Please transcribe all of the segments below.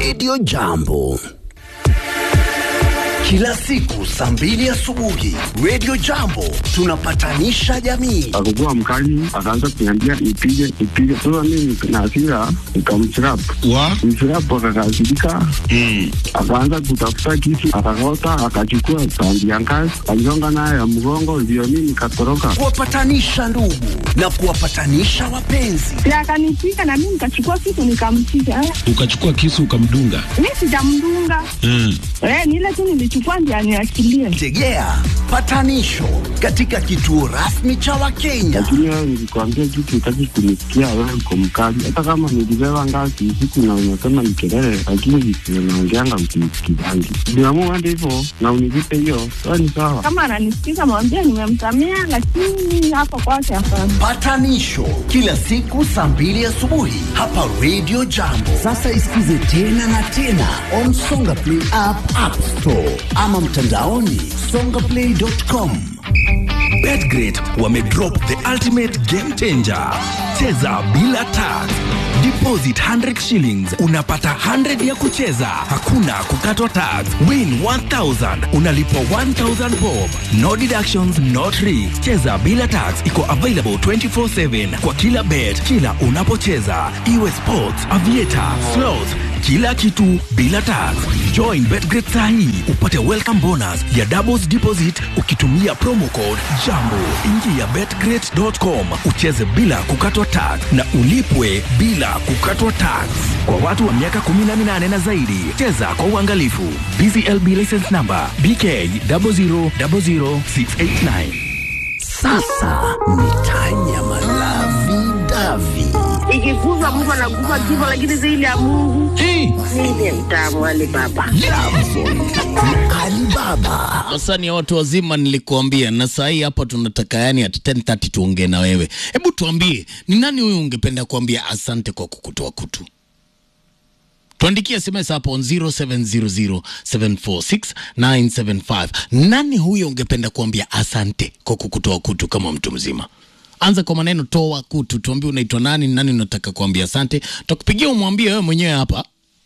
Radio Jambo. Kila siku saa mbili asubuhi Radio Jambo tunapatanisha jamii. akakuwa mkali, akaanza kuniambia nipige nipige. Sasa mimi na hasira nikamchirap wa mchirap, akakasirika akaanza kutafuta kisu, akakota, akachukua tandi ya ngazi, aligonga nayo ya mgongo, ndio mimi nikatoroka. Kuwapatanisha ndugu na kuwapatanisha wapenzi. Si akanipiga na mimi nikachukua kitu nikampiga. Eh, ukachukua kisu ukamdunga Mimi sijamdunga. mm. Eh, ni ile tu nilichukua ndio aniachilie. Tegea patanisho katika kituo rasmi cha Wakenya. Lakini wewe nilikwambia kitu, utaki kunisikia. Wewe uko mkali, hata kama nilibeba ngazi usiku na unasema ni kelele, lakini visivyo naongeanga msinisikizangi. Niamua hadi hivyo na univipe hiyo, sawa ni sawa. Kama ananisikiza mwambie nimemsamea, lakini hapo kwake hapana. Patanisho kila siku saa mbili asubuhi hapa Radio Jambo. Sasa isikize tena na tena on Songa Play app, App Store ama mtandaoni songaplay.com. Betgrid wamedrop the ultimate game changer. Cheza bila tax. Deposit 100 shillings unapata 100 ya kucheza, hakuna kukatwa tax. Win 1000 unalipwa 1000 bob. No deductions, no tricks. Cheza bila tax iko available 24/7 kwa kila bet, kila unapocheza, iwe sports, aviator, slots kila kitu bila tax. Join Betgrid sahi upate welcome bonus ya doubles deposit ukitumia promo code JAMBO. Ingia betgrid.com ucheze bila kukatwa tax na ulipwe bila kukatwa tax. Kwa watu wa miaka 18 na zaidi, cheza kwa uangalifu. BCLB license number BK 0000689. Sasa ni Tanya Malavi Davi. ikiguzwa mtu anaguza kifo, lakini zaidi ya Mungu ndiye mtamu wale baba. Alibaba Sasa ni watu wazima nilikuambia, na saa hii hapa tunataka yani at 10:30 tuongee na wewe. Hebu tuambie, ni nani huyu ungependa kuambia asante kwa kukutoa kutu? Tuandikie SMS hapo on 0700746975. Nani huyo ungependa kuambia asante kwa kukutoa kutu kama mtu mzima? Anza kwa maneno toa kutu, tuambie unaitwa nani, nani unataka kuambia asante. Tutakupigia umwambie wewe mwenyewe hapa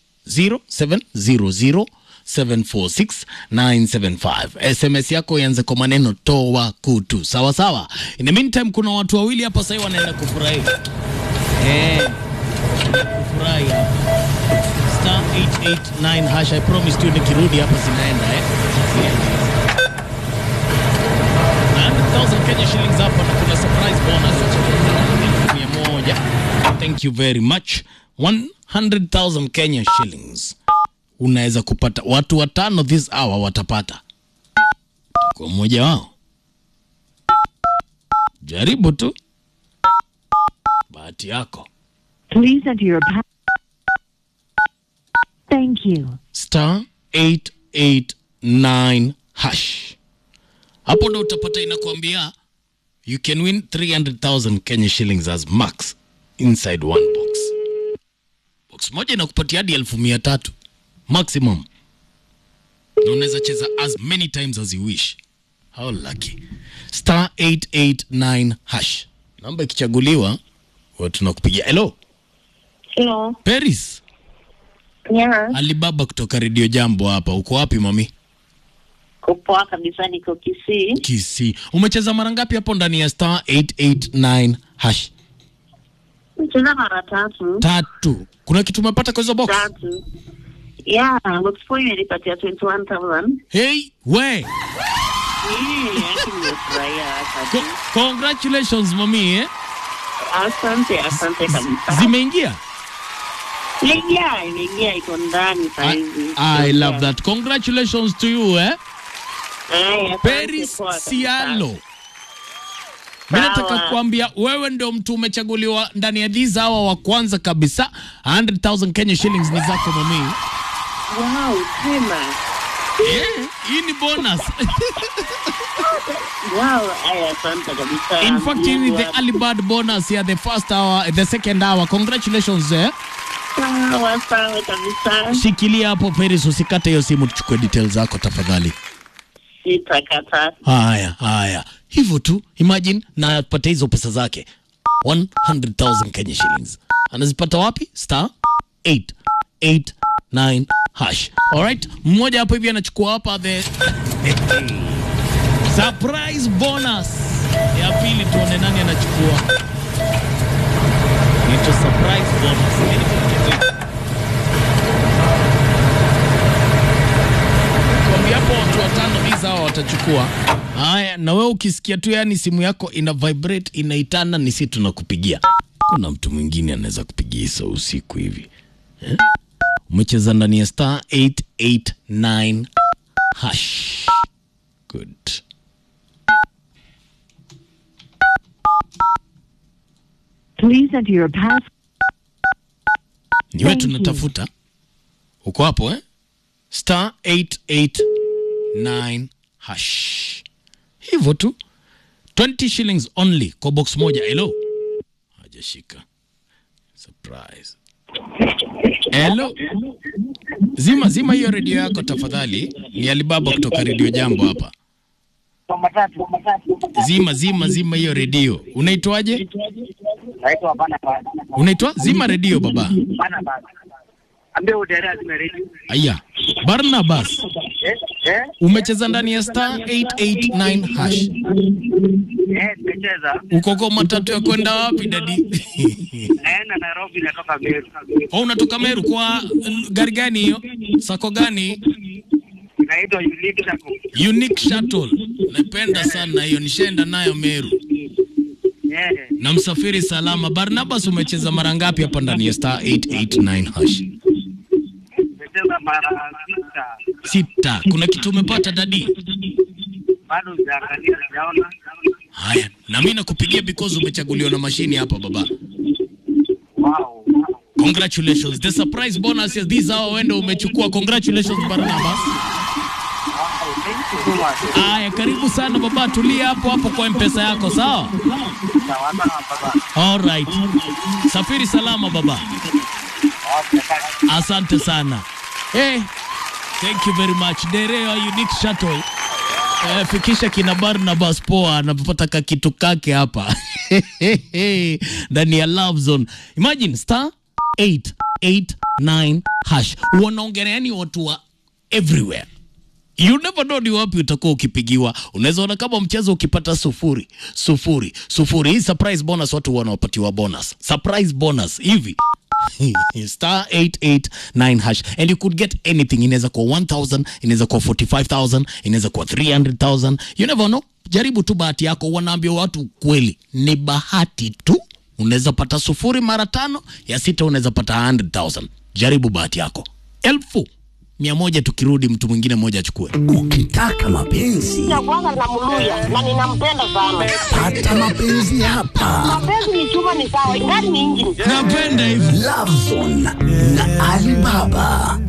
0700746975 SMS yako ianze kwa maneno toa kutu, sawa sawa. In the meantime, kuna watu wawili hapa sasa wanaenda kufurahi eh, kufurahi hapa star 889 hash. I promise you nikirudi hapa zinaenda eh, zinaenda na 100,000 Kenya shillings hapa na kuna surprise bonus ya shilingi mia moja. Thank you very much. 100,000 Kenya shillings unaweza kupata, watu watano this hour watapata kwa mmoja wao. Jaribu tu bahati yako. Please enter your pa- Thank you. star 889 hash. Hapo ndo utapata inakwambia you can win 300,000 Kenya shillings as max inside one box. Box moja inakupatia hadi elfu mia tatu maximum, na unaweza cheza as many times as you wish. How lucky! Star 889 hash, namba ikichaguliwa, huwa tunakupigia. Hello Hello. Paris, Yeah. Alibaba kutoka Radio Jambo hapa. Uko wapi mami? Kupoa kabisa niko Kisii. Kisii. Umecheza mara ngapi hapo ndani ya star 889 hash? Mcheza mara tatu. Tatu. Kuna kitu umepata kwa hizo box? Tatu. Yeah, box four imenipatia 21,000. Hey, we. Eh, yake nimefurahia Co asante. congratulations mami eh? Asante, asante kabisa. Zimeingia? Imeingia, imeingia iko ndani saa I, hizi. I love that. Congratulations to you eh? Haya, asante, Paris poa kabisa. Sialo. Mimi nataka Sawa. kuambia wewe ndio mtu umechaguliwa ndani ya these hour wa kwanza kabisa. 100,000 Kenya shillings ni zako mami. Wow, tena. Eh, hii ni bonus. Wow, haya, asante kabisa. In fact, hii ni Mungu the wa- early bird bonus ya the first hour, the second hour. Congratulations eh. Sawa, sawa kabisa. Shikilia hapo Paris, usikate hiyo simu, tuchukue details zako tafadhali. Sitakata. Haya, haya, hivyo tu. Imagine na apate hizo pesa zake 100,000 Kenya shillings. Anazipata wapi? Star 889 889 hash. Alright, mmoja hapo hivi anachukua hapa the surprise bonus ya pili, tuone nani anachukua. Ito surprise bonus. Kwambia hapo watu watano hizi hawa watachukua. Haya, na wewe ukisikia tu yani simu yako ina vibrate inaitana, ni si tunakupigia. Kuna mtu mwingine anaweza kupigia hizo usiku hivi eh? Umecheza ndani ya star 889 hash. Good. Please enter your pass. Ni wewe Thank you. tunatafuta. Uko hapo eh? Star 889 hash. Hivyo tu. 20 shillings only kwa box moja. Hello. Hajashika. Surprise. Hello. Zima zima hiyo redio yako tafadhali. Ni Alibaba kutoka redio Jambo hapa. Zima zima zima hiyo redio. Unaitwaje? naitwa bana Unaitwa zima redio baba. bana bana ambia uderea zimeredi Aya. Barnabas. eh eh Umecheza ndani ya star 889 hash. eh nimecheza Uko kwa matatu ya kwenda wapi dadi? naenda Nairobi natoka Meru Oh, unatoka Meru kwa mm, gari gani hiyo? Sako gani? inaitwa Unique Sacco Unique Shuttle. Napenda sana hiyo, nishaenda nayo Meru. eh Na msafiri salama. Barnabas, umecheza mara ngapi hapa ndani ya star 889 hash? nimecheza mara sita Sita. Kuna kitu umepata dadi? bado sijaangalia sijaona Haya, na mimi nakupigia because umechaguliwa na mashini hapa baba. wow Congratulations. The surprise bonus is this hour wende umechukua. Congratulations Barnabas. wow thank you so much Aya, karibu sana baba, tulia hapo hapo kwa mpesa yako, sawa? sawa sawa baba All right. Safiri salama baba. okay thank Asante sana. Hey, thank you very much. Dereo Unique Shuttle. Eh, fikisha kina Barnabas poa anapopata kakitu kake hapa ndani ya Love Zone. Imagine star 889 hash. Wanaongelea yani watu wa everywhere. You never know ni wapi utakuwa ukipigiwa. Unaweza ona kama mchezo ukipata sufuri sufuri sufuri, hii surprise bonus watu wanaopatiwa bonus, surprise bonus hivi star 889 hash and you could get anything. Inaweza kuwa 1000 inaweza kuwa 45000 inaweza kuwa 300000 you never know. Jaribu tu bahati yako. Wanaambia watu kweli, ni bahati tu. Unaweza pata sufuri mara tano, ya sita unaweza pata 100000. Jaribu bahati yako. elfu mia moja tukirudi, mtu mwingine mmoja achukue. Ukitaka mapenzi ya kwanza namluya na ninampenda sana. pata mapenzi hapa. Mapenzi ni chuma ni sawa, ingani ni injini. Napenda hivi. Love Zone na Alibaba.